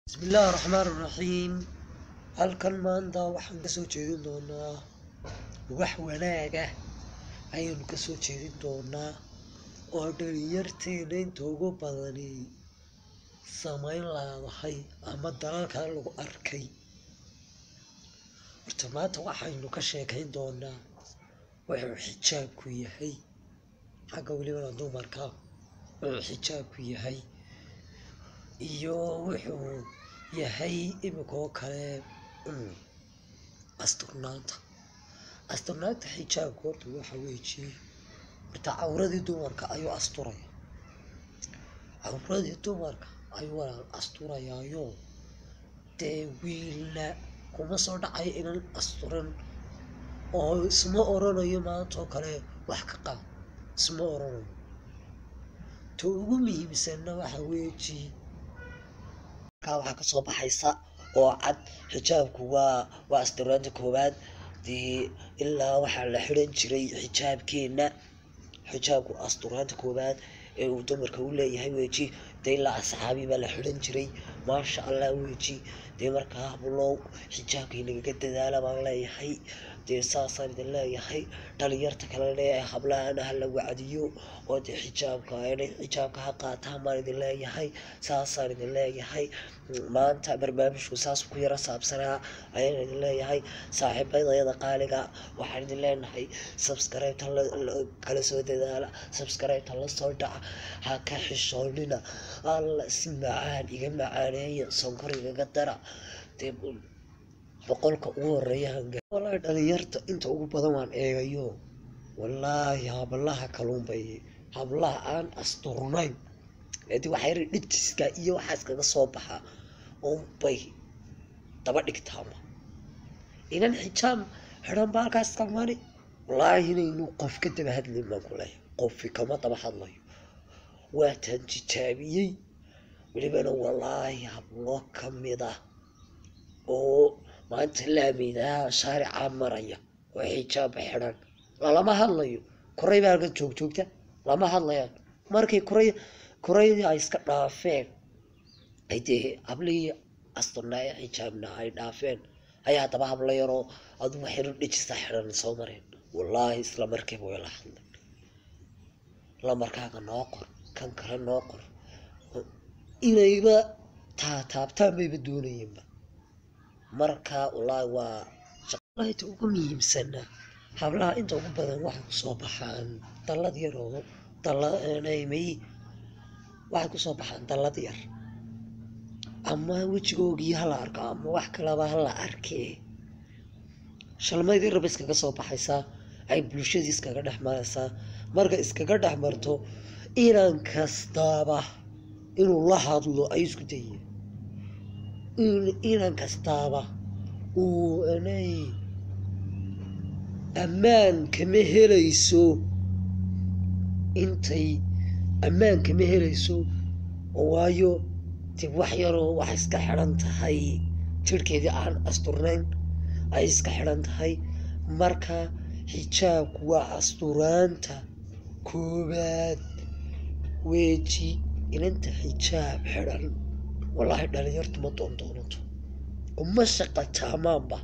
bismillaahi raxmaan raxiim halkan maanta waxaan kasoo jeedin doonaa wax wanaaga ayaynu kasoo jeedin doonaa oo dhalinyarteena inta ugu badani samayn laadahay ama dalalkan lagu arkay horta maanta waxaynu ka sheekayn doonaa wuxuu xijaabku yahay xagga welibana dumarka wuxuu xijaabku yahay iyo wuxuu yahay imika oo kale asturnaanta asturnaanta xijaabka horta waxa weeji horta cawradii dumarka ayuu asturaya cawradii dumarka ayuu walaal asturayaayo dee wiilna kuma soo dhacayo inan asturan oo isma oranayo maanta oo kale wax ka qaad isma oranayo ta ugu muhiimsanna waxa weeji markaa waxaa kasoo baxaysa oo cad xijaabku waa waa asturaanta koowaad dee ilaa waxaa la xiran jiray xijaabkeena xijaabku asturaanta koowaad ee uu dumarka u leeyahay weji dee ilaa asxaabi baa la xiran jiray maasha allah weji dee markaa hablow xijaabkay nagaga dadaala baan leeyahay dee saasaan idin leeyahay dhalinyarta kale leeyahay hablahana ha la wacdiyo oo dee xijaabka inay xijaabka ha qaataan baan idin leeyahay saasaan idin leeyahay maanta barnaamijku saas ku yara saabsanaa ayaan idin leeyahay saaxiibadayada qaaliga waxaan idin leenahay subscribe-ta kala soo dadaala subscribe-ta la soo dhaca ha ka xishoonina alla si macaan iga macaaneeya sonkor igaga dara dee boqolka ugu horeeya hanga wallaahi dhalinyarta inta ugu badan waan eegayo wallaahi hablaha kaluunbay hablaha aan asturnayn edi waxaa yar dhitiska iyo waxaas kaga soo baxa unbay daba dhigtaama inan xijaab xidhan ba halkaas ka mari wallaahi inaynu qof ka daba hadlayn baan ku leeyahay qofi kama daba hadlayo waataan tijaabiyey welibana wallaahi hablo kamid ah oo maanta laamidaha shaaricaa maraya oo xijaaba xidhan lalama hadlayo koray baa halkan joogjoogta lama hadlayaan markay koray koraydii ay iska dhaafeen ay dee hablihii asturnaaya xijaabna ay dhaafeen ayaa haddaba habla yaroo adugu xiran dhijista xidhan soo mareen wallaahi isla markiiba way la hadleen lamarkaaga noo qor kan kale noo qor inayba taataabtaan bayba doonayeenba marka wallaahi waa shaqalaita ugu muhiimsana hablaha inta ugu badan waxay kusoo baxaan dallad yar oo dallamay waxay kusoo baxaan dallad yar ama wejigoogii hala arko ama wax kalaba hala arkee shalmaydii raba iskaga soo baxaysaa ay bulshadii iskaga dhex maraysaa marka iskaga dhex marto inan kastaaba inuu la hadlo ay isku dayeen inan kastaaba uu anay ammaan kama helayso intay ammaan kama helayso waayo dib wax yaroo wax iska xidhan tahay jirhkeedii aan asturnayn ay iska xidhan tahay marka xijaabku waa asturaanta koowaad weeji inanta xijaab xidhan wallaahi dhalinyartu ma doondoonato uma shaqa taamaanba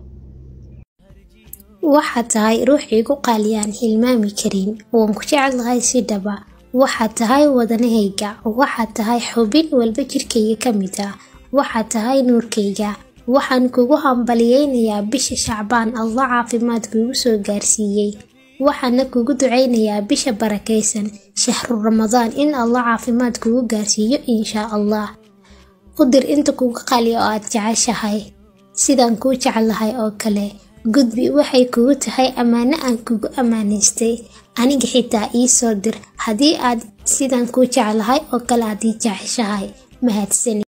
waxaad tahay ruux igu qaaliyaan hilmaami karin waan ku jecelahay si dhaba waxaad tahay wadanahayga waxaad tahay xubin walba jirkayga ka mid ah waxaad tahay nuurkayga waxaan kugu hambaliyeynayaa bisha shacbaan allah caafimaad kuugu soo gaarsiiyey waxaana kugu ducaynayaa bisha barakaysan shahru ramadaan in allah caafimaad kugu gaarsiiyo inshaa allah u dir inta kugu qaliya oo aad jeceshahay sidaan kuu jecelahay oo kale gudbi waxay kugu tahay ammaano aan kugu ammaanaystay aniga xitaa ii soo dir haddii aad sidaan kuu jeclahay oo kale aad ii jeceshahay mahadsani